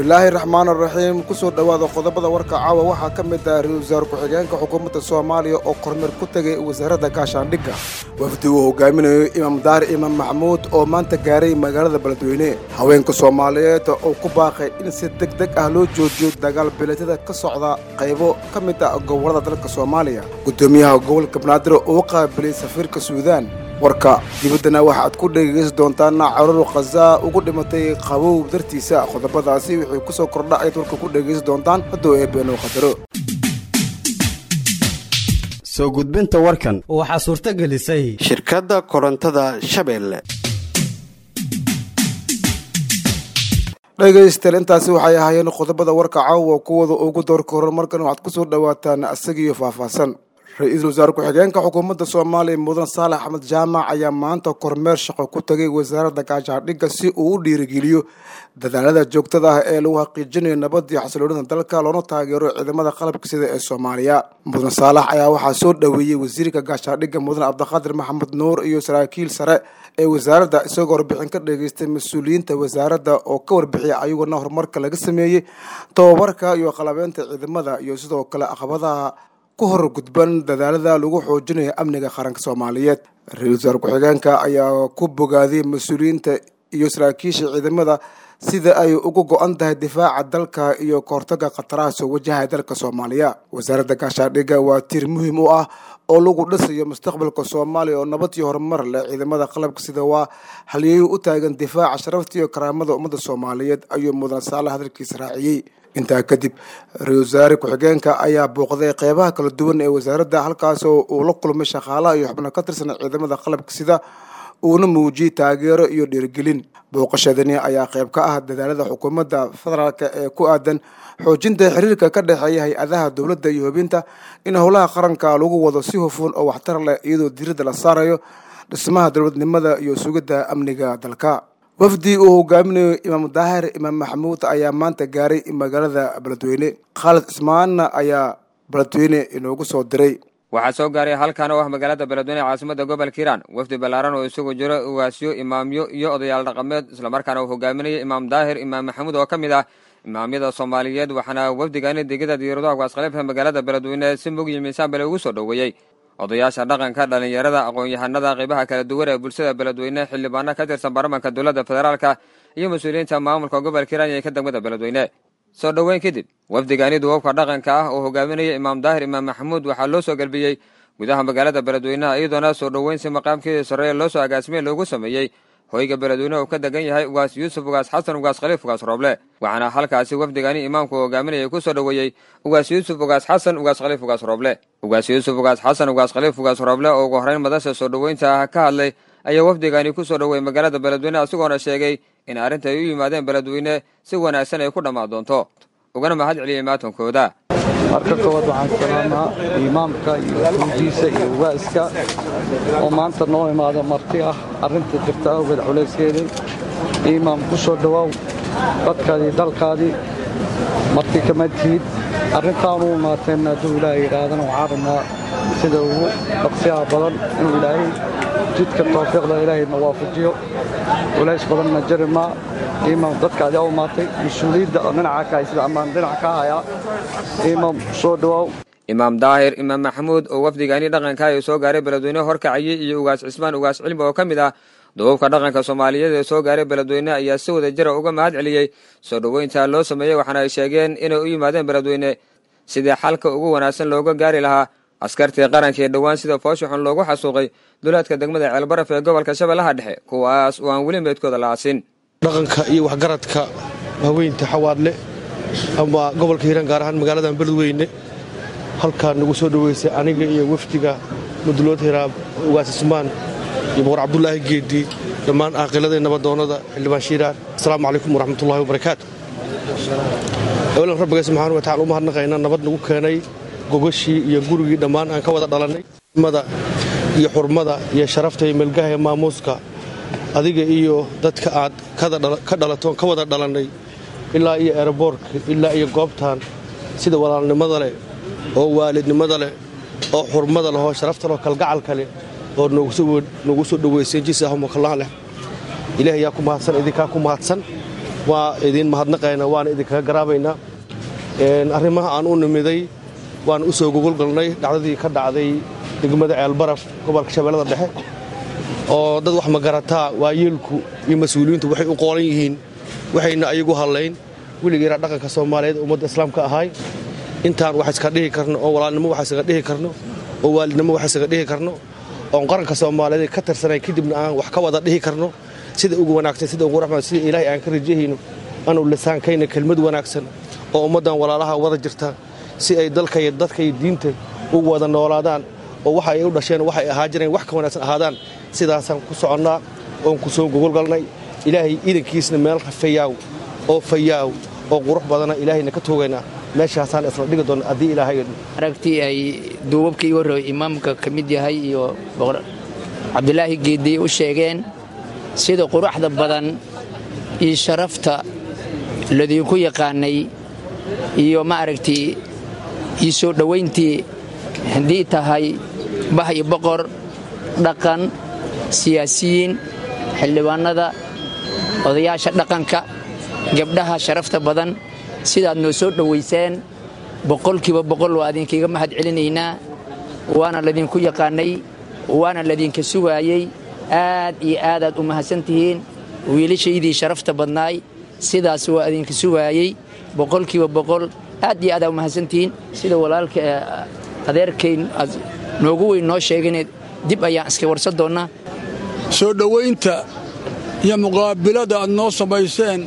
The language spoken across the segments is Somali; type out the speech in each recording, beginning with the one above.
bismillaahi raxmaan araxiim kusoo dhowaada qodobada warka caawa waxaa ka mid ah ra-iisul wasaare ku-xigeenka xukuumadda soomaaliya oo kormeer ku tegay wasaaradda gaashaandhigga wafdi uu hogaaminayo imaam daar imaam maxamuud oo maanta gaaray magaalada beledweyne haweenka soomaaliyeed oo ku baaqay in si deg deg ah loo joojiyo dagaal bileedyada ka socda qaybo ka mid ah gobollada dalka soomaaliya guddoomiyaha gobolka banaadir oo u qaabilay safiirka suudaan warka dibaddana waxaad ku dhegaysan doontaan carur khazaa ugu dhimatay qabow dartiisa qodobadaasi wixii ku soo kordha ayaad warka ku dhegaysan doontaan hadduu eebeenuu qadaro soo gudbinta warkan waxaa suurto gelisay shirkadda korontada shabeelle dhegaystayaal intaasi waxay ahaayeen qodobada warka caawa kuwada ugu doorka horumarkan waxaad ku soo dhowaataan isagiiyo faahfaahsan ra-iisul wasaare ku-xigeenka xukuumadda soomaaliya mudan saalax axmed jaamac ayaa maanta kormeer shaqo ku tagay wasaaradda gaashaandhigga si uu u dhiirigeliyo dadaalada joogtada ah ee lagu xaqiijinayo nabad iyo xasiloonida dalka loona taageero ciidamada qalabka sida ee soomaaliya mudan saalax ayaa waxaa soo dhoweeyey wasiirka gaashaandhigga mudan cabdiqaadir maxamed nuur iyo saraakiil sare ee wasaaradda isagoo warbixin ka dhageystay mas-uuliyiinta wasaaradda oo ka warbixiyay ayaguna horumarka laga sameeyey tababarka iyo qalabeynta ciidamada iyo sidoo kale caqabadaha ku hor gudban dadaalada lagu xoojinayo amniga qaranka soomaaliyeed ra-iisul wasaare ku-xigeenka ayaa ku bogaadiyey mas-uuliyiinta iyo saraakiisha ciidamada sida ay ugu go-an tahay difaaca dalka iyo kahortaga khataraha soo wajahaya dalka soomaaliya wasaaradda gaashaandhigga waa tiir muhiim u ah oo lagu dhisayo mustaqbalka soomaaliya oo nabad iyo horumar leh ciidamada qalabka sida waa halyeeyu u taagan difaaca sharafta iyo karaamada ummadda soomaaliyeed ayuu mudan saale hadalkiisa raaciyey intaa kadib ra-iisul wasaare ku-xigeenka ayaa booqday qeybaha kala duwan ee wasaaradda halkaasoo uu la kulmay shaqaalaha iyo xubno ka tirsan ciidamada qalabka sida uuna muujiyey taageero iyo dhiirigelin booqashadani ayaa qayb ka ah dadaalada xukuumadda federaalk ee ku aadan xoojinta xiriirka ka dhexeeya hay-adaha dowladda iyo hubinta in howlaha qaranka lagu wado si hufun oo waxtar leh iyadoo diiradda la saarayo dhismaha dowladnimada iyo sugidda amniga dalka wafdi uu hogaaminayo imaam daahir imaam maxamuud ayaa maanta gaaray magaalada beledweyne khaalid cismaanna ayaa beledweyne inoogu soo diray waxaa soo gaaray halkan oo ah magaalada beledweyne caasimada gobolka hiiraan wafdi ballaaran oo isugu jiro ugaasyo imaamyo iyo odayaal dhaqameed islamarkaana uu hogaaminayay imaam daahir imaam maxamuud oo ka mid ah imaamyada soomaaliyeed waxaana wafdigani degida diyaaradaha gaaskhaliifka magaalada beledweyne si mug iyo miisaan bale ugu soo dhoweeyey odayaasha dhaqanka dhallinyarada aqoon-yahanada qaybaha kala duwan ee bulshada beledweyne xildhibaano ka tirsan baarlamanka dowladda federaalka iyo mas-uuliyiinta maamulka gobolka hiiraan ee ka degmada beledweyne soo dhoweyn kadib wafdigani duwabka dhaqanka ah oo hogaaminaya imaam daahir imaam maxamuud waxaa loo soo galbiyey gudaha magaalada beledweyneha iyadoona soo dhoweyn si maqaamkii sarreeye loo soo agaasimey loogu sameeyey hoyga beledweyne uu ka degan yahay ugaas yuusuf ugaas xasan ugaas khaliif ugaas rooble waxaana halkaasi wafdigani imaamku hogaaminayay ku soo dhoweeyey ugaas yuusuf ugaas xasan ugaas khaliif ugaas rooble ugaas yuusuf ugaas xasan ugaas khaliif ugaas rooble oo ugu horreyn madasha soo dhoweynta ka hadlay ayaa wafdigani ku soo dhoweeyey magaalada beledweyne isagoona sheegay in arrinta ay u yimaadeen beledweyne si wanaagsan ay ku dhammaan doonto ugana mahad celiyey maatankooda marka koowaad waxaan salaamaa imaamka iyo xuujiisa iyo ugaaska oo maanta noo imaada marti ah arrinta jirta awgeed culayskeedii imaam ku soo dhowaaw dadkaadii dalkaadii marti kama tihid arrintaan u imaateen hadduu ilaahay yidhaahdana waxaan rabnaa sida ugu dhaqsiyaha badan inuu ilaahay jidka tawfiiqda ilaahayna waafajiyo culays badanna jari maa imaam dadkaadii u imaatay mas-uuliyadda oo dhinaca ka sida ammaan dhinac ka hayaa imaam soo dhowaaw imaam daahir imaam maxamuud oo wafdigani dhaqanka ay soo gaaray beledweyne horkacayey iyo ugaas cismaan ugaas cilmi oo ka mid ah duubabka dhaqanka soomaaliyeed ee soo gaaray beledweyne ayaa si wada jira uga mahad celiyey soo dhoweynta loo sameeyey waxaana ay sheegeen inay u yimaadeen beledweyne sidii xalka ugu wanaagsan looga gaari lahaa askartii qaranka ee dhowaan sida fooshaxun loogu xasuuqay duleedka degmada ceelbaraf ee gobolka shabeellaha dhexe kuwaas oo aan weli meydkooda la aasin dhaqanka iyo waxgaradka haweynta xawaadle ama gobolka hiiraan gaar ahaan magaaladan beledweyne halkaa nagu soo dhoweysay aniga iyo wafdiga mudulood hiraab ugaas ismaan iyo boqor cabdulaahi geedii dhammaan aaqiladii nabadoonnada xildhibaan shiiraan asalaamu calaykum waraxmatullahi wabarakaatu awalan rabbiga subxaana wa tacala u mahadnaqaynaa nabad nagu keenay gogashii iyo gurigii dhammaan aan ka wada dhalannay mada iyo xurmada iyo sharafta iyo melgaha ee maamuuska adiga iyo dadka aad ka dhalatoon ka wada dhalannay ilaa iyo eroboorka ilaa iyo goobtan sida walaalnimada leh oo waalidnimada leh oo xurmada leh oo sharafta leh oo kalgacalka leh oo noogu soo dhoweyseen jisaahumakallaha leh ilaahay yaa ku mahadsan idinkaa ku mahadsan waa idiin mahadnaqaynaa waana idinkaga garaabaynaa arrimaha aan u nimiday waan u soo gogolgalnay dhacdadii ka dhacday degmada ceelbaraf gobolka shabeellada dhexe oo dad wax magarataa waayeelku iyo mas-uuliyiintu waxay u qoolan yihiin waxayna ayagu hadlayn weligeena dhaqanka soomaaliyeed ummadda islaamka ahay intaan wax iska dhihi karno oo walaalnimo wax isaga dhihi karno oo waalidnimo wax isaga dhihi karno oon qaranka soomaaliyeed ka tirsanay kadibna aan wax ka wada dhihi karno sida ugu wanaagsan sida ugu raxmaan sida ilaahay aan ka rajahayno anuu lisaankayna kelmad wanaagsan oo ummaddan walaalaha wada jirta si ay dalka iyo dadka iyo diinta ugu wada noolaadaan oo waxa ay u dhasheen waxay ahaa jireen wax ka wanaagsan ahaadaan sidaasaan ku soconnaa oon ku soo gogolgalnay ilaahay iidankiisna meel fayaaw oo fayaaw oo qurux badana ilaahayna ka toogaynaa meeshaasaan isla dhigi doonna haddii ilaahay aragtii ay duubabka iga horreey imaamka ka mid yahay iyo cabdulaahi geediye u sheegeen sida quruxda badan iyo sharafta ladiinku yaqaanay iyo ma aragtii iyo soo dhowayntii haddii tahay bah iyo boqor dhaqan siyaasiyiin xildhibaannada odayaasha dhaqanka gabdhaha sharafta badan sidaad noo soo dhowayseen boqolkiiba boqol waa idinkiiga mahad celinaynaa waana ladinku yaqaanay waana ladinka sugaayey aad iyo aadaad u mahadsan tihiin wiilashaydii sharafta badnaay sidaas waa idinka sugaayey boqolkiiba boqol aad iyo aadaa u mahadsantihiin sida walaalka adeerkayn aad noogu weyn noo sheegane dib ayaan iska warsan doonnaa soo dhowaynta iyo muqaabilada aad noo samayseen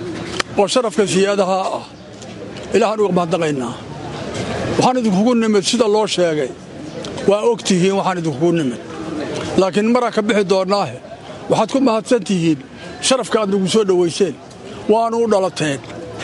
oo sharafka siyaadaha ah ilaahaan uga mahadnaqaynaa waxaan idinkugu nimid sida loo sheegay waa og tihiin waxaan idinkugu nimid laakiin maraan ka bixi doonnaahe waxaad ku mahadsan tihiin sharafka aad nagu soo dhowayseen waanu u dhalateen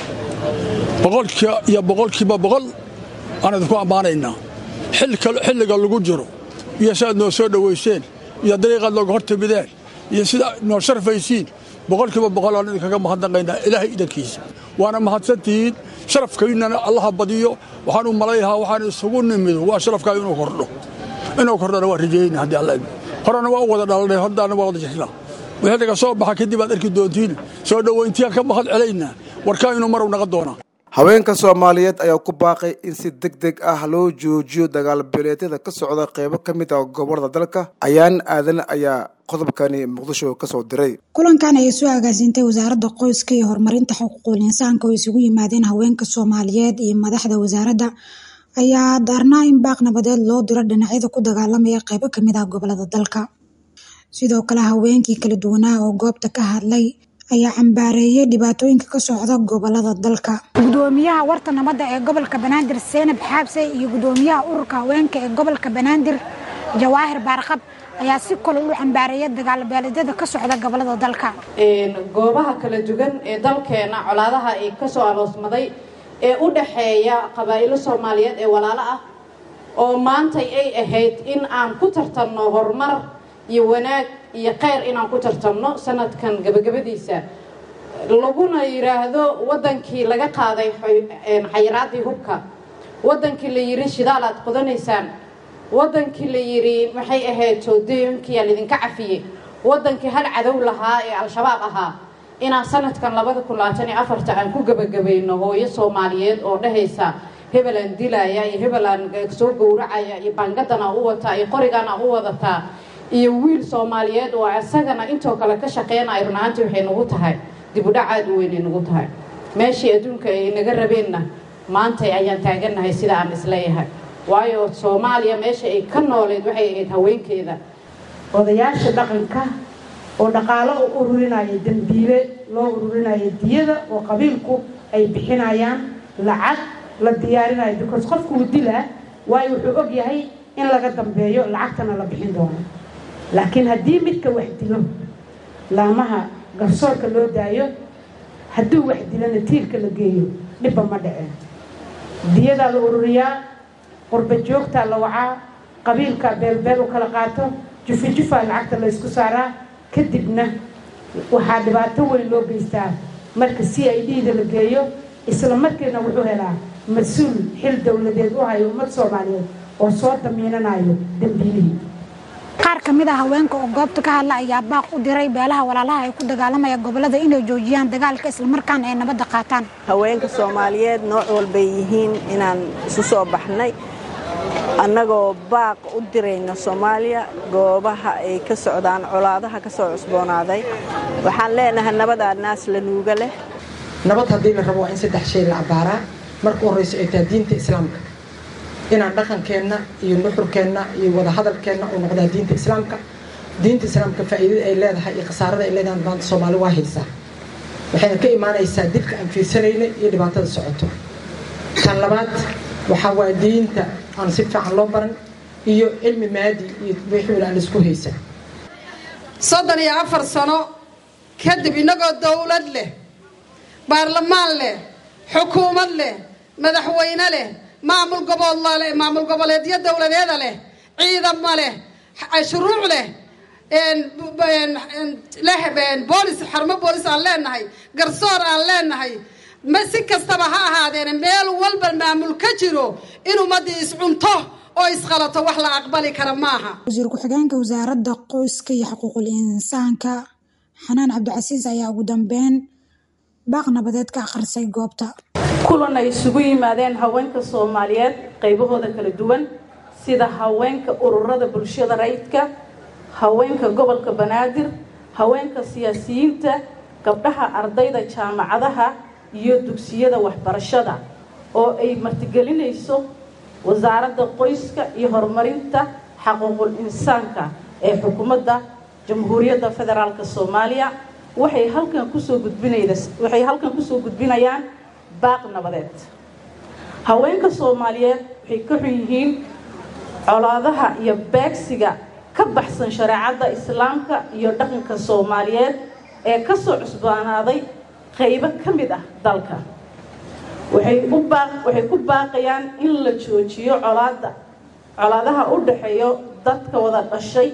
boqolkiiba iyo boqolkiiba boqol aan idinku ammaanaynaa xilliga lagu jiro iyo siaad noo soo dhowayseen iyo dariiqaad nooga hor timideen iyo sida noo sharfaysiin boqolkiiba boqol aan idinkaga mahadnaqaynaa ilaahay idankiisa waana mahadsantihiin sharafkaynnana allaha badiyo waxaan u malayhaa waxaan isugu nimido waa sharafkaa inuu kordho inuu kordhona waa rajayna haddii alla horena waa u wada dhalanay hordaana waa wada jirnaa wixii naga soo baxa kadib aad arki doontiin soo dhowayntiaan ka mahad celaynaa warkaa inuu marow naqa doonaa haweenka soomaaliyeed ayaa ku baaqay in si deg deg ah loo joojiyo dagaalbeeleedyada ka socda qeybo ka mid ah gobolada dalka ayaan aadan ayaa qodobkani muqdisho ka soo diray kulankan ayay soo agaasiintay wasaaradda qoyska iyo horumarinta xuquuqul insaanka oo isugu yimaadeen haweenka soomaaliyeed iyo madaxda wasaaradda ayaa daarnaa in baaq nabadeed loo diro dhinacyada ku dagaalamaya qeybo kamid ah gobolada dalka sidoo kale haweenkii kala duwanaa oo goobta ka hadlay ayaa cambaareeyay dhibaatooyinka ka socda gobolada dalka gudoomiyaha warta nabadda ee gobolka banaadir seenab xaabse iyo gudoomiyaha ururka haweenka ee gobolka banaadir jawaahir baarqab ayaa si kale u cambaareeya dagaalbeeleedyada ka socda gobolada dalka goobaha kala duwan ee dalkeena colaadaha ay kasoo aloosmaday ee u dhaxeeya qabaa'ilo soomaaliyeed ee walaalo ah oo maantay ay ahayd in aan ku tartanno horumar iyo wanaag iyo kheyr inaan ku tartamno sanadkan gabagabadiisa laguna yidhaahdo wadankii laga qaaday xayiraadii hubka wadankii la yidhi shidaal aad qodanaysaan wadankii la yidhi maxay ahayd toodooyinkiyaa laydinka cafiyey wadankii hal cadow lahaa ee al-shabaab ahaa inaan sanadkan labada kun labaatan iyo afarta aan ku gebagabayno hooyo soomaaliyeed oo dhahaysa hebelaan dilaya iyo hebelaan soo gowracaya iyo baangadana u wataa iyo qorigaana u wadataa iyo wiil soomaaliyeed oo isagana intoo kale ka shaqeynaya run ahaantii waxay nagu tahay dibudhac aada u weynay nagu tahay meeshii adduunka ay naga rabeenna maantay ayaan taagannahay sida aan isleeyahay waayo soomaaliya meesha ay ka nooleed waxay ahayd haweenkeeda odayaasha dhaqanka oo dhaqaalo u ururinaya dembiile loo ururinaya diyada oo qabiilku ay bixinayaan lacag la diyaarinayo because qofku uu dilaa waayo wuxuu og yahay in laga dambeeyo lacagtana la bixin doono laakiin haddii midka wax dilo laamaha garsoorka loo daayo hadduu wax dilana tiirka la geeyo dhibba ma dhaceen diyadaa la ururiyaa qurba joogtaa la wacaa qabiilkaa beelbeel u kala qaato jufi jufaa lacagta la ysku saaraa kadibna waxaa dhibaato weyn loo geystaa marka c i d da la geeyo isla markiina wuxuu helaa mas-uul xil dowladeed u hayo ummad soomaaliyeed oo soo damiinanayo dembiilihii qaar ka mid ah haweenka oo goobta ka hadla ayaa baaq u diray beelaha walaalaha ay ku dagaalamaya gobolada inay joojiyaan dagaalka islamarkaana ay nabadda qaataan haweenka soomaaliyeed nooc walbay yihiin inaan isu soo baxnay annagoo baaq u dirayna soomaaliya goobaha ay ka socdaan colaadaha ka soo cusboonaaday waxaan leenahay nabadaa naas la nuuga leh nabad haddii la rabo waa in saddex shay la cabaaraa marka horrayso ay tahay diinta islaamka inaan dhaqankeenna iyo nuxurkeenna iyo wadahadalkeenna uu noqdaa diinta islaamka diinta islaamka faa'iidada ay leedahay iyo khasaarada ay leedahay maanta soomaali waa haysaa waxayna ka imaanaysaa dibka aan fiirsanaynay iyo dhibaatada socoto tan labaad waxaa waa diinta aan si fiican loo baran iyo cilmi maadi iyo wixii aan isku haysa soddon iyo afar sano kadib innagoo dowlad leh baarlamaan leh xukuumad leh madaxweyne leh maamul goboodla leh maamul goboleedyo dowladeeda leh ciidamo leh shuruuc leh leh boolis xarumo boolis aan leenahay garsoor aan leenahay ma si kastaba ha ahaadeene meel walba maamul ka jiro in ummaddii iscunto oo isqalato wax la aqbali kara maaha wasiir ku-xigeenka wasaaradda qoyska iyo xuquuqul insaanka xanaan cabdicasiis ayaa ugu dambeyn baaq nabadeed ka akhrisay goobta kulan ay isugu yimaadeen haweenka soomaaliyeed qaybahooda kala duwan sida haweenka ururada bulshada rayidka haweenka gobolka banaadir haweenka siyaasiyiinta gabdhaha ardayda jaamacadaha iyo dugsiyada waxbarashada oo ay martigelinayso wasaaradda qoyska iyo horumarinta xaquuqul insaanka ee xukuumadda jamhuuriyadda federaalk soomaaliya waxay halkan kusoo gudbinwaxay halkan kusoo gudbinayaan baaq nabadeed haweenka soomaaliyeed waxay ka xun yihiin colaadaha iyo beegsiga ka baxsan shareecadda islaamka iyo dhaqanka soomaaliyeed ee kasoo cusbaanaaday qaybo ka mid ah dalka waxay ku baaqayaan in la joojiyo colaada colaadaha u dhaxeeyo dadka wada dhashay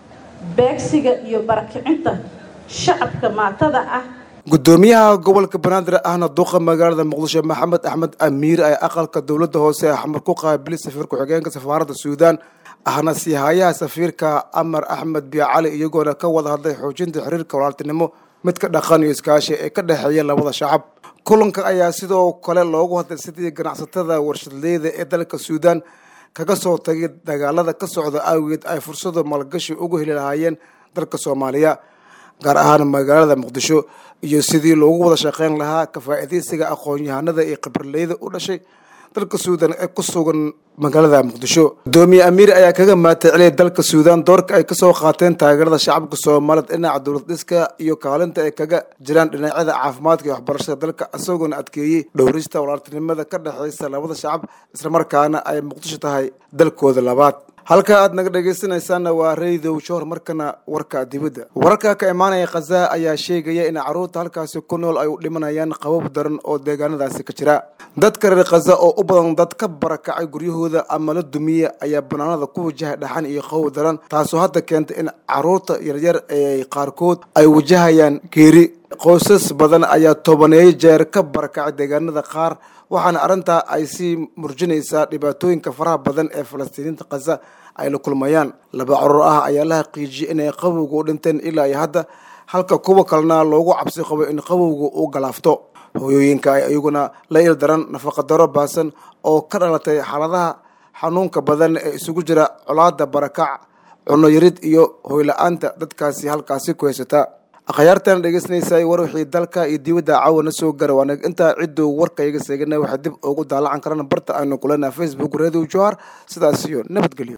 beegsiga iyo barakicinta shacabka maatada ah gudoomiyaha gobolka banaadir ahna duqa magaalada muqdisho maxamed axmed amiir ee aqalka dowladda hoose ee xamar ku qaabili safiir ku-xigeenka safaaradda suudaan ahna siihayaha safiirka amar axmed biicali iyagoona ka wada hadlay xoojinta xiriirka walaaltinimo midka dhaqan iyo iskaashi ee ka dhexeeya labada shacab kulanka ayaa sidoo kale loogu hadlay sidii ganacsatada warshadleyda ee dalka suudaan kaga soo tagay dagaalada ka socda awgeed ay fursado maalgashi ugu heli lahaayeen dalka soomaaliya gaar ahaan magaalada muqdisho iyo sidii loogu wada shaqeyn lahaa ka faa'iidaysiga aqoon-yahanada iyo khibraleyda u dhashay dalka suudaan ee ku sugan magaalada muqdisho gudoomiye amiir ayaa kaga maataceliyay dalka suudaan doorka ay kasoo qaateen taageerada shacabka soomaaliyeed dhinaca dowlad dhiska iyo kaalinta ay kaga jiraan dhinacyada caafimaadka iyo waxbarashada dalka isagoona adkeeyey dhowrista walaaltinimada ka dhexeysa labada shacab islamarkaana ay muqdisho tahay dalkooda labaad halka aad naga dhegaysanaysaana waa raydow shoor markana warka dibadda wararka ka imaanaya khaza ayaa sheegaya in carruurta halkaasi ku nool ay u dhimanayaan qabab daran oo deegaanadaasi ka jira dadka reer khaza oo u badan dad ka barakacay guryahooda ama la dumiya ayaa banaanada ku wajahay dhaxan iyo qabow daran taasoo hadda keentay in carruurta yaryar ee qaarkood ay wajahayaan geeri qoysas badan ayaa tobaneeyo jeer ka barakacay deegaanada qaar waxaana arrintaa ay sii murjinaysaa dhibaatooyinka faraha badan ee falastiiniinta khaza ay la kulmayaan laba carruur ah ayaa la xaqiijiyay inay qabowga u dhinteen ilaa iyo hadda halka kuwa kalena loogu cabsi qabo in qabowga uu galaafto hooyooyinka ay iyaguna la il daran nafaqadaro baasan oo ka dhalatay xaaladaha xanuunka badan ee isugu jira colaada barakac cunno yarid iyo hoyla-aanta dadkaasi halkaasi ku haysata akhyaartan dhegeysanaysa war wixii dalka iyo dibadda caawana soo gara waana intaa cidduu warkayga seegana waxaa dib ugu daalacan karana barta aynu kulana facebook radio johar sidaas iyo nabadgelyo